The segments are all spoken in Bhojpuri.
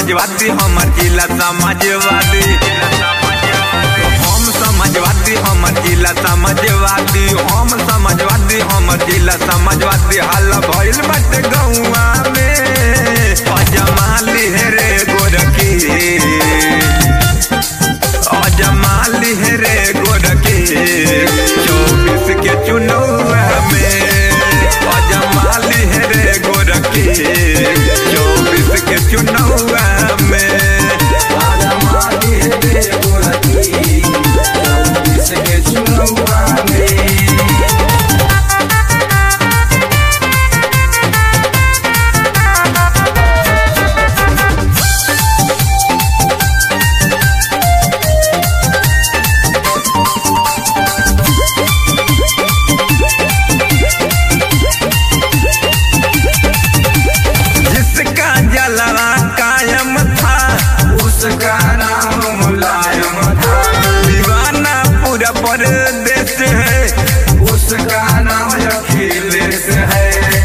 समाजवादी हमर जिला समाजवादी हम समाजवादी हमर जिला समाजवादी हम समाजवादी हमर जिला समाजवादी हाल भइल बाटे गौआ में अजमाली रे गोरकी अजमाली रे गोरकी चौबीस के चुनौआ में अजमाली रे गोरकी चौबीस के चुनौआ में अजमाली रे गोरकी चौबीस के चुनौआ में जिसका जलवा कायम था उसका नाम मुलायम था दीवाना पूरा परदेश है उसका नाम अखिलेश है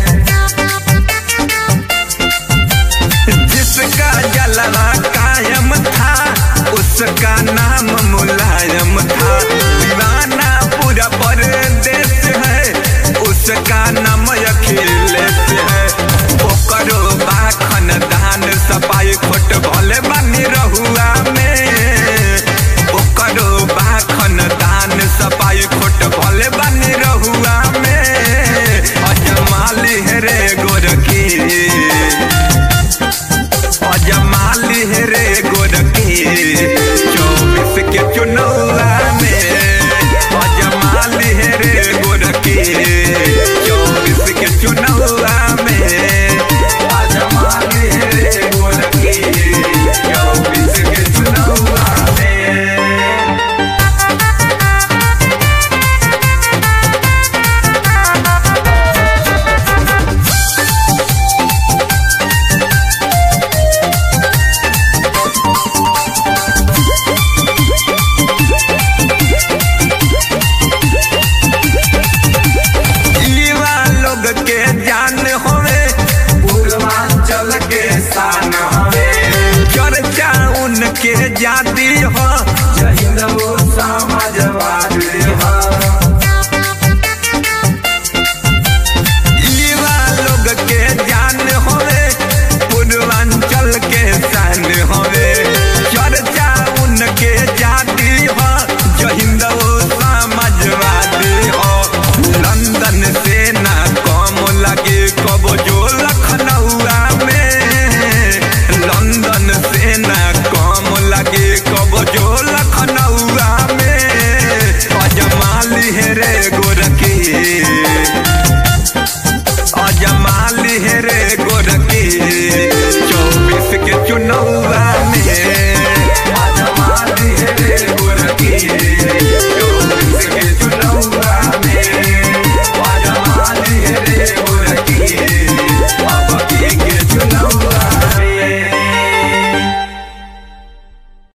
जिसका जलवा कायम था उसका नाम मुलायम था दीवाना पूरा परदेश है उसका नाम अखिलेश है ओकरो बाखन दान सपाई खोट भले बानी रहुआ में ओकरो बाखन दान सपाई खोट भले बानी रहुआ में अजमाली रे गोरकी अजमाली रे गोरकी चौबीस के चुनौला में अजमाली रे गोरकी चौबीस के चुनौला में अजमाली रे गोरकी चौबीस के चुनौआ में युवा लोग के जान होवे पूर्वांचल के शान हवे चर्चा उनके जाती हो